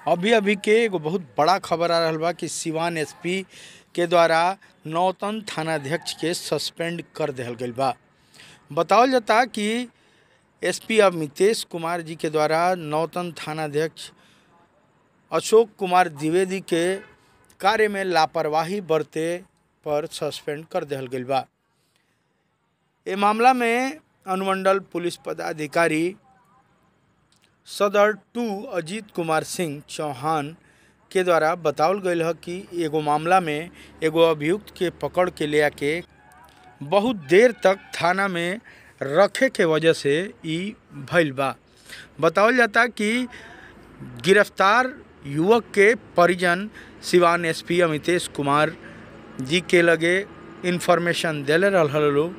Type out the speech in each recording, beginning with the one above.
अभी अभी के एगो बहुत बड़ा खबर आ रहल बा कि सिवान एसपी के द्वारा नौतन थानाध्यक्ष के सस्पेंड कर देहल गईल बा बतावल जाता कि एसपी अमितेश कुमार जी के द्वारा नौतन थानाध्यक्ष अशोक कुमार द्विवेदी के कार्य में लापरवाही बरते पर सस्पेंड कर देहल गईल बा ए मामला में अनुमंडल पुलिस पदाधिकारी सदर टू अजीत कुमार सिंह चौहान के द्वारा बतावल गईल ह कि एगो मामला में एगो अभियुक्त के पकड़ के ले आके बहुत देर तक थाना में रखे के वजह से ई भइल बा बतावल जाता कि गिरफ्तार युवक के परिजन सिवान एसपी अमितेश कुमार जी के लगे इन्फॉर्मेशन देले रहल लोग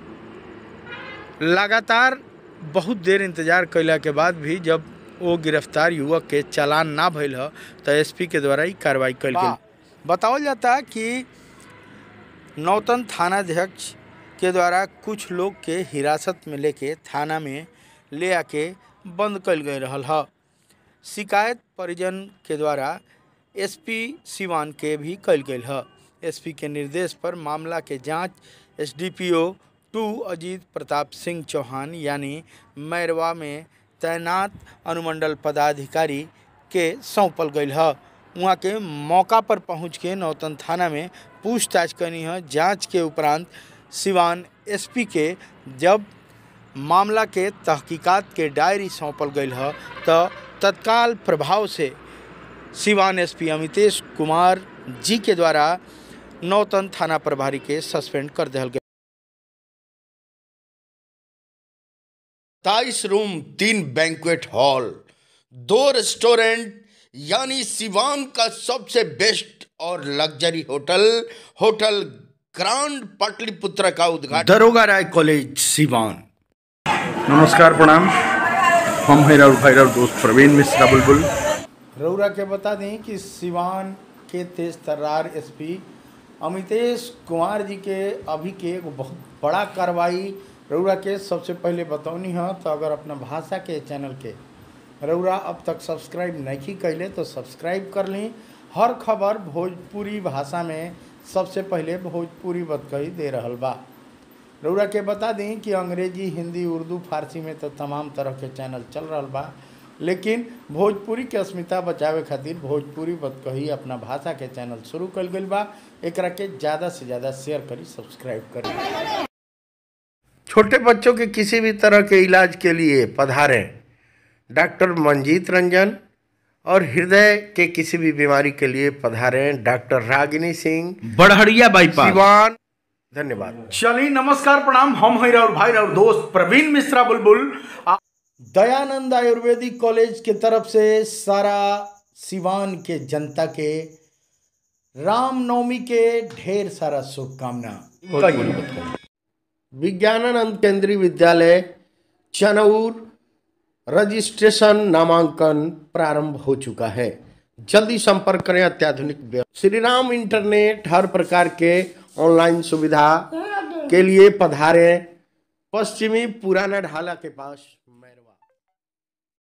लगातार बहुत देर इंतजार कैला के बाद भी जब वो गिरफ्तार युवक के चालान ना भइल ह तो एसपी के द्वारा ही कार्रवाई कल गई बतावल जाता कि नौतन थानाध्यक्ष के द्वारा कुछ लोग के हिरासत में लेके थाना में ले आके बंद कल गए रहल ह शिकायत परिजन के द्वारा एसपी सिवान के भी कल गई ह एसपी के निर्देश पर मामला के जांच एसडीपीओ टू अजीत प्रताप सिंह चौहान यानी मैरवा में तैनात अनुमंडल पदाधिकारी के सौंपल गईल ह वहाँ के मौका पर पहुँच के नौतन थाना में पूछताछ करनी है जांच के उपरांत सिवान एसपी के जब मामला के तहकीकात के डायरी सौंपल गईल ह तो तत्काल प्रभाव से सिवान एसपी अमितेश कुमार जी के द्वारा नौतन थाना प्रभारी के सस्पेंड कर दिया गया सत्ताईस रूम तीन बैंक्वेट हॉल दो रेस्टोरेंट यानी सिवान का सबसे बेस्ट और luxury hotel hotel grand Pataliputra का उद्घाटन दरोगा राय कॉलेज सिवान नमस्कार प्रणाम हम हैं राउर भाई राउर दोस्त प्रवीण मिश्रा बुलबुल रउरा के बता दें कि सिवान के तेज तर्रार एसपी अमितेश कुमार जी के अभी के एगो बहुत बड़ा कार्रवाई रउरा के सबसे पहले बतौनी है तो अगर अपना भाषा के चैनल के रउरा अब तक सब्सक्राइब नहीं कैले तो सब्सक्राइब कर ली हर खबर भोजपुरी भाषा में सबसे पहले भोजपुरी बतकही दे रहल बा रउरा के बता दी कि अंग्रेजी हिंदी उर्दू फारसी में तो तमाम तरह के चैनल चल रहा बा लेकिन भोजपुरी के अस्मिता बचावे खातिर भोजपुरी बतकही अपना भाषा के चैनल शुरू कल गई बा एकरा के ज़्यादा से ज़्यादा शेयर करी सब्सक्राइब करी छोटे बच्चों के किसी भी तरह के इलाज के लिए पधारें डॉक्टर मंजीत रंजन और हृदय के किसी भी बीमारी के लिए पधारें डॉक्टर रागिनी सिंह बड़हड़िया बाईपास सिवान धन्यवाद चलिए नमस्कार प्रणाम हम हैं और भाई और दोस्त प्रवीण मिश्रा बुलबुल आ- दयानंद आयुर्वेदिक कॉलेज के तरफ से सारा सिवान के जनता के रामनवमी के ढेर सारा शुभकामना विज्ञानानंद केंद्रीय विद्यालय चनौर रजिस्ट्रेशन नामांकन प्रारंभ हो चुका है जल्दी संपर्क करें अत्याधुनिक व्यवस्था श्री राम इंटरनेट हर प्रकार के ऑनलाइन सुविधा के लिए पधारें पश्चिमी पुराना ढाला के पास मैरो